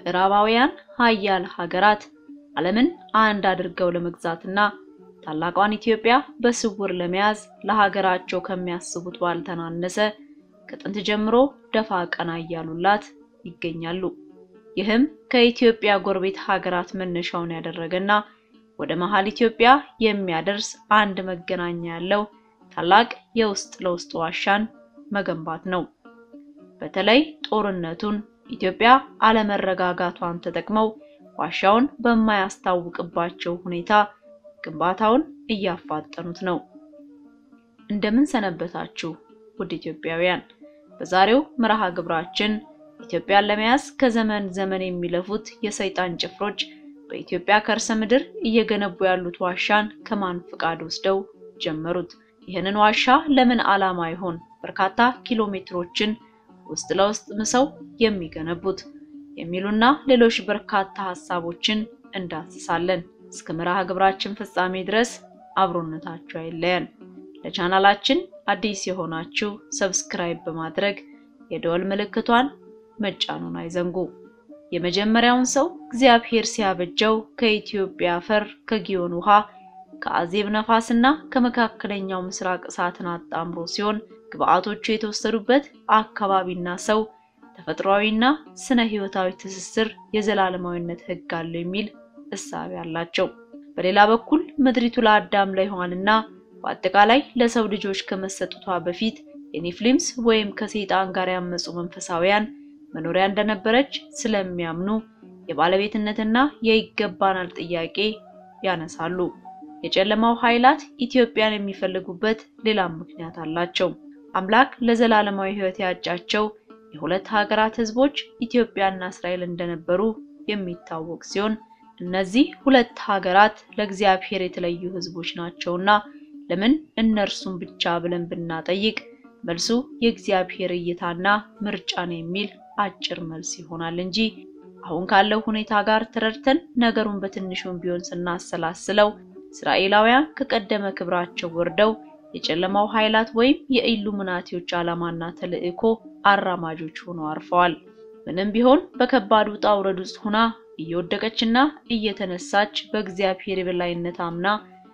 ምዕራባውያን ሀያል ሀገራት ዓለምን አንድ አድርገው ለመግዛትና ታላቋን ኢትዮጵያ በስውር ለመያዝ ለሀገራቸው ከሚያስቡት ባልተናነሰ ከጥንት ጀምሮ ደፋ ቀና እያሉላት ይገኛሉ። ይህም ከኢትዮጵያ ጎረቤት ሀገራት መነሻውን ያደረገና ወደ መሃል ኢትዮጵያ የሚያደርስ አንድ መገናኛ ያለው ታላቅ የውስጥ ለውስጥ ዋሻን መገንባት ነው። በተለይ ጦርነቱን ኢትዮጵያ አለመረጋጋቷን ተጠቅመው ዋሻውን በማያስታውቅባቸው ሁኔታ ግንባታውን እያፋጠኑት ነው። እንደምን ሰነበታችሁ ውድ ኢትዮጵያውያን። በዛሬው መርሃ ግብራችን ኢትዮጵያን ለመያዝ ከዘመን ዘመን የሚለፉት የሰይጣን ጭፍሮች በኢትዮጵያ ከርሰ ምድር እየገነቡ ያሉት ዋሻን ከማን ፍቃድ ወስደው ጀመሩት? ይህንን ዋሻ ለምን ዓላማ ይሆን በርካታ ኪሎ ሜትሮችን ውስጥ ለውስጥ ምሰው የሚገነቡት? የሚሉና ሌሎች በርካታ ሀሳቦችን እንዳስሳለን። እስከ መርሃ ግብራችን ፍጻሜ ድረስ አብሮነታችሁ አይለየን። ለቻናላችን አዲስ የሆናችሁ ሰብስክራይብ በማድረግ የደወል ምልክቷን መጫኑን አይዘንጉ። የመጀመሪያውን ሰው እግዚአብሔር ሲያበጀው ከኢትዮጵያ አፈር፣ ከጊዮን ውሃ፣ ከአዜብ ነፋስና ከመካከለኛው ምስራቅ እሳትን አጣምሮ ሲሆን ግብአቶቹ የተወሰዱበት አካባቢና ሰው ተፈጥሯዊና ስነ ህይወታዊ ትስስር የዘላለማዊነት ህግ አለው የሚል እሳቤ አላቸው። በሌላ በኩል ምድሪቱ ለአዳም ለሔዋንና በአጠቃላይ ለሰው ልጆች ከመሰጠቷ በፊት የኔፍሊምስ ወይም ከሰይጣን ጋር ያመፁ መንፈሳውያን መኖሪያ እንደነበረች ስለሚያምኑ የባለቤትነትና የይገባናል ጥያቄ ያነሳሉ። የጨለማው ኃይላት ኢትዮጵያን የሚፈልጉበት ሌላም ምክንያት አላቸው። አምላክ ለዘላለማዊ ህይወት ያጫቸው የሁለት ሀገራት ህዝቦች ኢትዮጵያና እስራኤል እንደነበሩ የሚታወቅ ሲሆን እነዚህ ሁለት ሀገራት ለእግዚአብሔር የተለዩ ህዝቦች ናቸውና ለምን እነርሱን ብቻ ብለን ብናጠይቅ መልሱ የእግዚአብሔር እይታና ምርጫ ነው የሚል አጭር መልስ ይሆናል እንጂ አሁን ካለው ሁኔታ ጋር ተረድተን ነገሩን በትንሹም ቢሆን ስናሰላስለው እስራኤላውያን ከቀደመ ክብራቸው ወርደው የጨለማው ኃይላት ወይም የኢሉሚናቲዎች ዓላማና ተልዕኮ አራማጆች ሆነው አርፈዋል። ምንም ቢሆን በከባድ ውጣ ውረድ ውስጥ ሆና እየወደቀችና እየተነሳች በእግዚአብሔር የበላይነት አምና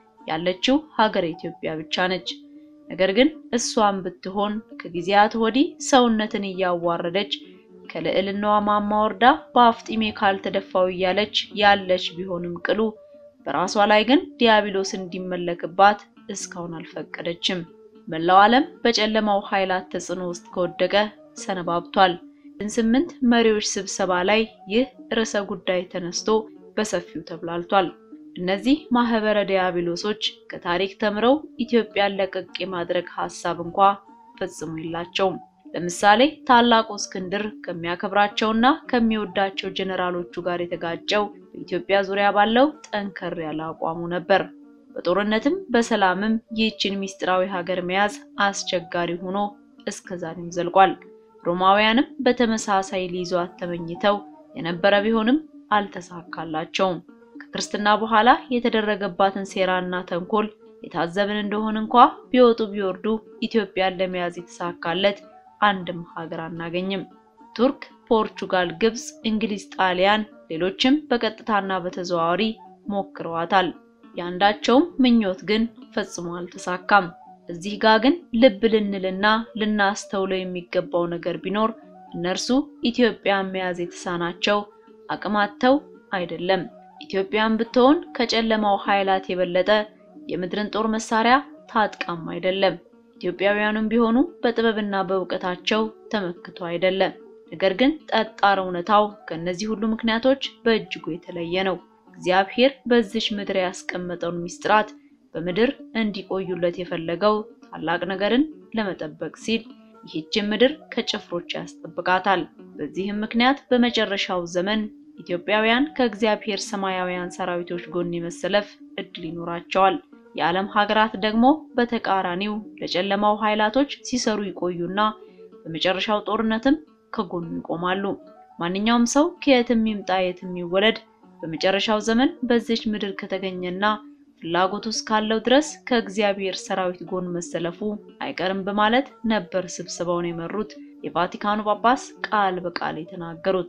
ያለችው ሀገር ኢትዮጵያ ብቻ ነች። ነገር ግን እሷም ብትሆን ከጊዜያት ወዲህ ሰውነትን እያዋረደች ከልዕልናዋ ማማ ወርዳ በአፍጢሜ ካልተደፋው እያለች ያለች ቢሆንም ቅሉ በራሷ ላይ ግን ዲያብሎስ እንዲመለክባት እስካሁን አልፈቀደችም። መላው ዓለም በጨለማው ኃይላት ተጽዕኖ ውስጥ ከወደቀ ሰነባብቷል። ስምንት መሪዎች ስብሰባ ላይ ይህ ርዕሰ ጉዳይ ተነስቶ በሰፊው ተብላልቷል። እነዚህ ማህበረ ዲያብሎሶች ከታሪክ ተምረው ኢትዮጵያን ለቀቅ የማድረግ ሐሳብ እንኳ ፈጽሞ የላቸውም። ለምሳሌ ታላቁ እስክንድር ከሚያከብራቸውና ከሚወዳቸው ጀነራሎቹ ጋር የተጋጨው በኢትዮጵያ ዙሪያ ባለው ጠንከር ያለ አቋሙ ነበር። በጦርነትም በሰላምም ይህችን ሚስጥራዊ ሀገር መያዝ አስቸጋሪ ሆኖ እስከዛሬም ዘልቋል። ሮማውያንም በተመሳሳይ ሊይዟት ተመኝተው የነበረ ቢሆንም አልተሳካላቸውም። ከክርስትና በኋላ የተደረገባትን ሴራና ተንኮል የታዘብን እንደሆን እንኳ ቢወጡ ቢወርዱ ኢትዮጵያን ለመያዝ የተሳካለት አንድም ሀገር አናገኝም። ቱርክ፣ ፖርቹጋል፣ ግብጽ፣ እንግሊዝ፣ ጣሊያን፣ ሌሎችም በቀጥታና በተዘዋዋሪ ሞክረዋታል። የአንዳቸውም ምኞት ግን ፈጽሞ አልተሳካም። እዚህ ጋር ግን ልብ ልንልና ልናስተውለው የሚገባው ነገር ቢኖር እነርሱ ኢትዮጵያን መያዝ የተሳናቸው አቅም አጥተው አይደለም። ኢትዮጵያን ብትሆን ከጨለማው ኃይላት የበለጠ የምድርን ጦር መሳሪያ ታጥቃም አይደለም። ኢትዮጵያውያኑም ቢሆኑ በጥበብና በእውቀታቸው ተመክቶ አይደለም። ነገር ግን ጠጣር እውነታው ከእነዚህ ሁሉ ምክንያቶች በእጅጉ የተለየ ነው። እግዚአብሔር በዚች ምድር ያስቀመጠውን ሚስጥራት በምድር እንዲቆዩለት የፈለገው ታላቅ ነገርን ለመጠበቅ ሲል ይህችን ምድር ከጭፍሮች ያስጠብቃታል። በዚህም ምክንያት በመጨረሻው ዘመን ኢትዮጵያውያን ከእግዚአብሔር ሰማያውያን ሰራዊቶች ጎን የመሰለፍ እድል ይኖራቸዋል። የዓለም ሀገራት ደግሞ በተቃራኒው ለጨለማው ኃይላቶች ሲሰሩ ይቆዩና በመጨረሻው ጦርነትም ከጎኑ ይቆማሉ። ማንኛውም ሰው ከየትም ይምጣ የትም ይወለድ በመጨረሻው ዘመን በዚች ምድር ከተገኘና ፍላጎቱ እስካለው ድረስ ከእግዚአብሔር ሰራዊት ጎን መሰለፉ አይቀርም በማለት ነበር ስብሰባውን የመሩት የቫቲካኑ ጳጳስ ቃል በቃል የተናገሩት።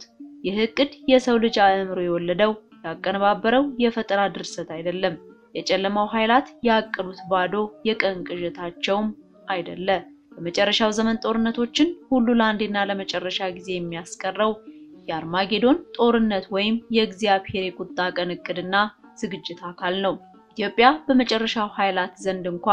ይህ እቅድ የሰው ልጅ አእምሮ የወለደው ያቀነባበረው የፈጠራ ድርሰት አይደለም። የጨለማው ኃይላት ያቀዱት ባዶ የቀን ቅዠታቸውም አይደለ። በመጨረሻው ዘመን ጦርነቶችን ሁሉ ለአንዴና ለመጨረሻ ጊዜ የሚያስቀረው የአርማጌዶን ጦርነት ወይም የእግዚአብሔር የቁጣ ቀን እቅድና ዝግጅት አካል ነው። ኢትዮጵያ በመጨረሻው ኃይላት ዘንድ እንኳ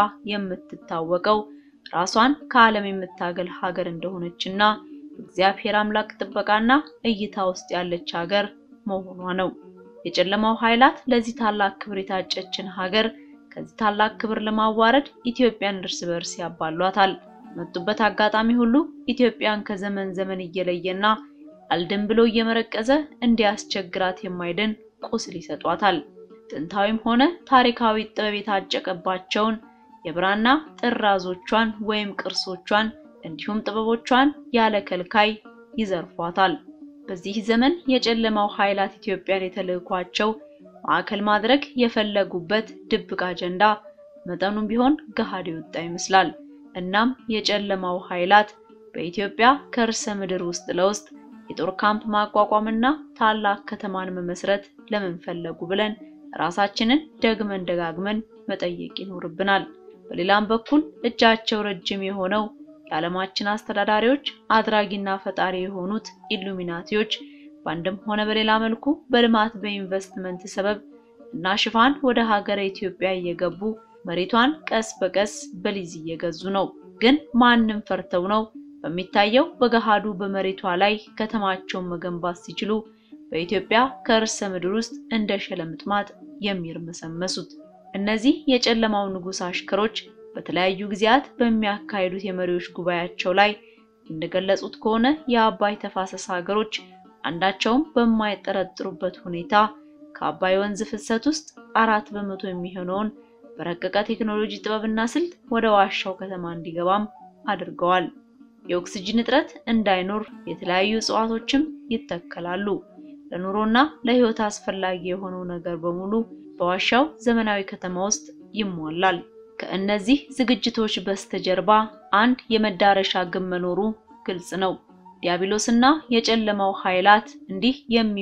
የምትታወቀው ራሷን ከዓለም የምታገል ሀገር እንደሆነችና እግዚአብሔር አምላክ ጥበቃና እይታ ውስጥ ያለች ሀገር መሆኗ ነው። የጨለማው ኃይላት ለዚህ ታላቅ ክብር የታጨችን ሀገር ከዚህ ታላቅ ክብር ለማዋረድ ኢትዮጵያን እርስ በርስ ያባሏታል። መጡበት አጋጣሚ ሁሉ ኢትዮጵያን ከዘመን ዘመን እየለየና አልድን ብሎ እየመረቀዘ እንዲያስቸግራት የማይድን ቁስል ይሰጧታል። ጥንታዊም ሆነ ታሪካዊ ጥበብ የታጨቀባቸውን የብራና ጥራዞቿን ወይም ቅርሶቿን እንዲሁም ጥበቦቿን ያለ ከልካይ ይዘርፏታል። በዚህ ዘመን የጨለማው ኃይላት ኢትዮጵያን የተልዕኳቸው ማዕከል ማድረግ የፈለጉበት ድብቅ አጀንዳ መጠኑም ቢሆን ገሃድ የወጣ ይመስላል። እናም የጨለማው ኃይላት በኢትዮጵያ ከርሰ ምድር ውስጥ ለውስጥ የጦር ካምፕ ማቋቋምና ታላቅ ከተማን መመስረት ለምን ፈለጉ ብለን ራሳችንን ደግመን ደጋግመን መጠየቅ ይኖርብናል። በሌላም በኩል እጃቸው ረጅም የሆነው የዓለማችን አስተዳዳሪዎች አድራጊና ፈጣሪ የሆኑት ኢሉሚናቲዎች በአንድም ሆነ በሌላ መልኩ በልማት በኢንቨስትመንት ሰበብ እና ሽፋን ወደ ሀገረ ኢትዮጵያ እየገቡ መሬቷን ቀስ በቀስ በሊዝ እየገዙ ነው። ግን ማንም ፈርተው ነው በሚታየው በገሃዱ በመሬቷ ላይ ከተማቸውን መገንባት ሲችሉ በኢትዮጵያ ከርሰ ምድር ውስጥ እንደ ሸለምጥማጥ የሚርመሰመሱት። እነዚህ የጨለማው ንጉሥ አሽከሮች በተለያዩ ጊዜያት በሚያካሂዱት የመሪዎች ጉባኤያቸው ላይ እንደገለጹት ከሆነ የአባይ ተፋሰስ ሀገሮች አንዳቸውም በማይጠረጥሩበት ሁኔታ ከአባይ ወንዝ ፍሰት ውስጥ አራት በመቶ የሚሆነውን በረቀቀ ቴክኖሎጂ ጥበብና ስልት ወደ ዋሻው ከተማ እንዲገባም አድርገዋል። የኦክስጅን እጥረት እንዳይኖር የተለያዩ እጽዋቶችም ይተከላሉ። ለኑሮና ለሕይወት አስፈላጊ የሆነው ነገር በሙሉ በዋሻው ዘመናዊ ከተማ ውስጥ ይሟላል። ከእነዚህ ዝግጅቶች በስተጀርባ አንድ የመዳረሻ ግብ መኖሩ ግልጽ ነው። ዲያብሎስና የጨለማው ኃይላት እንዲህ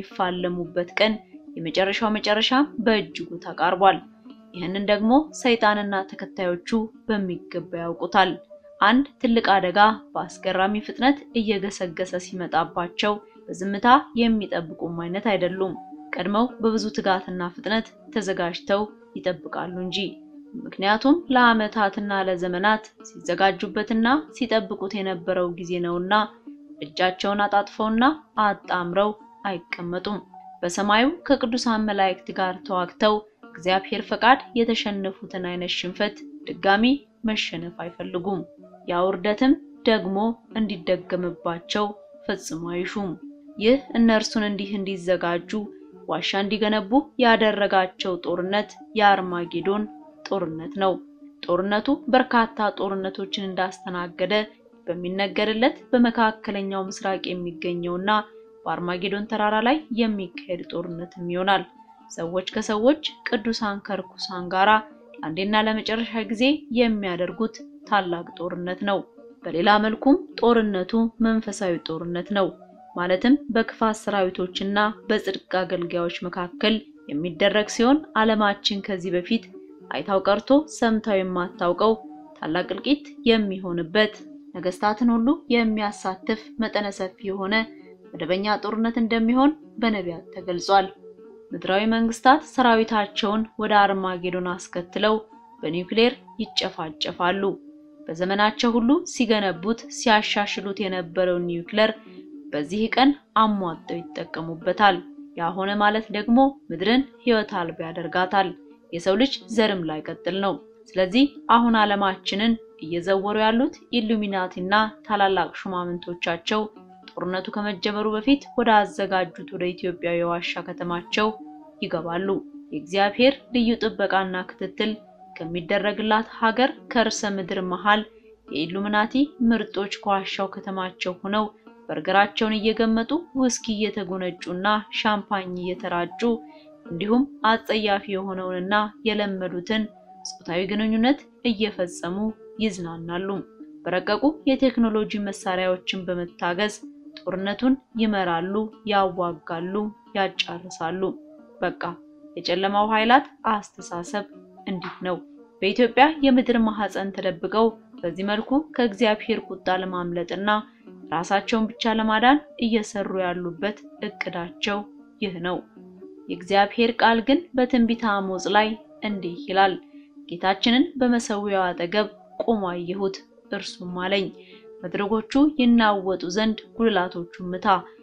የሚፋለሙበት ቀን የመጨረሻው መጨረሻ በእጅጉ ተቃርቧል። ይህንን ደግሞ ሰይጣንና ተከታዮቹ በሚገባ ያውቁታል። አንድ ትልቅ አደጋ በአስገራሚ ፍጥነት እየገሰገሰ ሲመጣባቸው በዝምታ የሚጠብቁም አይነት አይደሉም። ቀድመው በብዙ ትጋትና ፍጥነት ተዘጋጅተው ይጠብቃሉ እንጂ። ምክንያቱም ለዓመታትና ለዘመናት ሲዘጋጁበትና ሲጠብቁት የነበረው ጊዜ ነውና እጃቸውን አጣጥፈውና አጣምረው አይቀመጡም። በሰማዩ ከቅዱሳን መላእክት ጋር ተዋግተው እግዚአብሔር ፈቃድ የተሸነፉትን አይነት ሽንፈት ድጋሚ መሸነፍ አይፈልጉም። ያ ውርደትም ደግሞ እንዲደገምባቸው ፈጽሞ አይሹም። ይህ እነርሱን እንዲህ እንዲዘጋጁ ዋሻ እንዲገነቡ ያደረጋቸው ጦርነት የአርማጌዶን ጦርነት ነው። ጦርነቱ በርካታ ጦርነቶችን እንዳስተናገደ በሚነገርለት በመካከለኛው ምስራቅ የሚገኘውና በአርማጌዶን ተራራ ላይ የሚካሄድ ጦርነትም ይሆናል። ሰዎች ከሰዎች ቅዱሳን ከርኩሳን ጋራ ለአንዴና ለመጨረሻ ጊዜ የሚያደርጉት ታላቅ ጦርነት ነው። በሌላ መልኩም ጦርነቱ መንፈሳዊ ጦርነት ነው። ማለትም በክፋት ሰራዊቶችና በጽድቅ አገልጋዮች መካከል የሚደረግ ሲሆን ዓለማችን ከዚህ በፊት አይታው ቀርቶ ሰምታው የማታውቀው ታላቅ እልቂት የሚሆንበት ነገስታትን ሁሉ የሚያሳትፍ መጠነ ሰፊ የሆነ መደበኛ ጦርነት እንደሚሆን በነቢያት ተገልጿል። ምድራዊ መንግስታት ሰራዊታቸውን ወደ አርማጌዶን አስከትለው በኒውክሌር ይጨፋጨፋሉ። በዘመናቸው ሁሉ ሲገነቡት ሲያሻሽሉት የነበረውን ኒውክሌር በዚህ ቀን አሟጠው ይጠቀሙበታል። ያ ሆነ ማለት ደግሞ ምድርን ሕይወት አልባ ያደርጋታል። የሰው ልጅ ዘርም ላይ ቀጥል ነው። ስለዚህ አሁን ዓለማችንን እየዘወሩ ያሉት ኢሉሚናቲና ታላላቅ ሹማምንቶቻቸው ጦርነቱ ከመጀመሩ በፊት ወደ አዘጋጁት ወደ ኢትዮጵያ የዋሻ ከተማቸው ይገባሉ። የእግዚአብሔር ልዩ ጥበቃና ክትትል ከሚደረግላት ሀገር ከርሰ ምድር መሃል የኢሉሚናቲ ምርጦች ከዋሻው ከተማቸው ሆነው በርገራቸውን እየገመጡ ውስኪ እየተጎነጩና ሻምፓኝ እየተራጩ እንዲሁም አጸያፊ የሆነውንና የለመዱትን ጾታዊ ግንኙነት እየፈጸሙ ይዝናናሉ። በረቀቁ የቴክኖሎጂ መሳሪያዎችን በመታገዝ ጦርነቱን ይመራሉ፣ ያዋጋሉ፣ ያጫርሳሉ። በቃ የጨለማው ኃይላት አስተሳሰብ እንዲህ ነው። በኢትዮጵያ የምድር ማህፀን ተደብቀው በዚህ መልኩ ከእግዚአብሔር ቁጣ ለማምለጥና ራሳቸውን ብቻ ለማዳን እየሰሩ ያሉበት እቅዳቸው ይህ ነው። የእግዚአብሔር ቃል ግን በትንቢተ አሞጽ ላይ እንዲህ ይላል፣ ጌታችንን በመሠዊያው አጠገብ ቆሞ አየሁት፣ እርሱም አለኝ መድረኮቹ ይናወጡ ዘንድ ጉልላቶቹን ምታ፣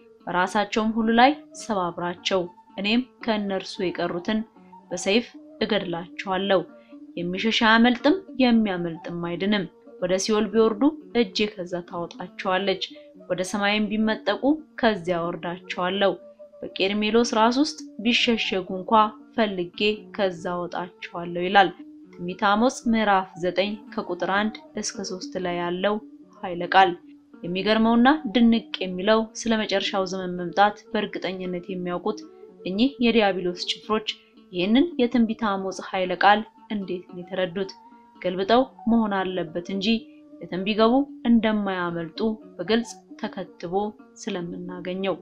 በራሳቸውም ሁሉ ላይ ሰባብራቸው፣ እኔም ከእነርሱ የቀሩትን በሰይፍ እገድላቸዋለሁ። የሚሸሽ አያመልጥም፣ የሚያመልጥም አይድንም። ወደ ሲኦል ቢወርዱ እጄ ከዛ ታወጣቸዋለች፣ ወደ ሰማይም ቢመጠቁ ከዚያ ወርዳቸዋለሁ። በቄርሜሎስ ራስ ውስጥ ቢሸሸጉ እንኳ ፈልጌ ከዛ ወጣቸዋለሁ ይላል ትንቢተ አሞጽ ምዕራፍ 9 ከቁጥር 1 እስከ 3 ላይ ያለው ኃይለ ቃል። የሚገርመውና ድንቅ የሚለው ስለ መጨረሻው ዘመን መምጣት በእርግጠኝነት የሚያውቁት እኚህ የዲያብሎስ ጭፍሮች ይህንን የትንቢተ አሞጽ ኃይለ ቃል እንዴት ነው የተረዱት? ገልብጠው መሆን አለበት እንጂ የትም ቢገቡ እንደማያመልጡ በግልጽ ተከትቦ ስለምናገኘው።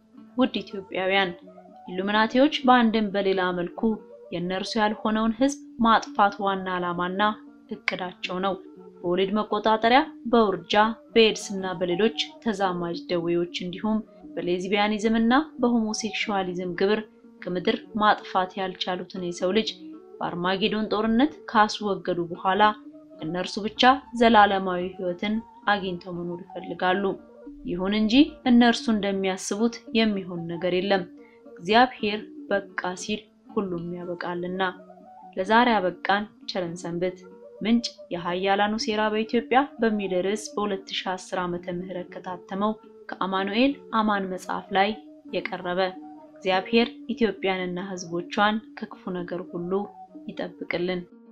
ውድ ኢትዮጵያውያን ኢሉሚናቲዎች በአንድም በሌላ መልኩ የእነርሱ ያልሆነውን ሕዝብ ማጥፋት ዋና ዓላማና እቅዳቸው ነው። በወሊድ መቆጣጠሪያ፣ በውርጃ፣ በኤድስ እና በሌሎች ተዛማጅ ደዌዎች እንዲሁም በሌዝቢያኒዝም እና በሆሞሴክሹዋሊዝም ግብር ከምድር ማጥፋት ያልቻሉትን የሰው ልጅ በአርማጌዶን ጦርነት ካስወገዱ በኋላ እነርሱ ብቻ ዘላለማዊ ሕይወትን አግኝተው መኖር ይፈልጋሉ። ይሁን እንጂ እነርሱ እንደሚያስቡት የሚሆን ነገር የለም። እግዚአብሔር በቃ ሲል ሁሉም ያበቃልና። ለዛሬ አበቃን። ቸርን ሰንብት። ምንጭ የኃያላኑ ሴራ በኢትዮጵያ በሚል ርዕስ በ2010 ዓመተ ምህረት ከታተመው ከአማኑኤል አማን መጽሐፍ ላይ የቀረበ። እግዚአብሔር ኢትዮጵያንና ሕዝቦቿን ከክፉ ነገር ሁሉ ይጠብቅልን።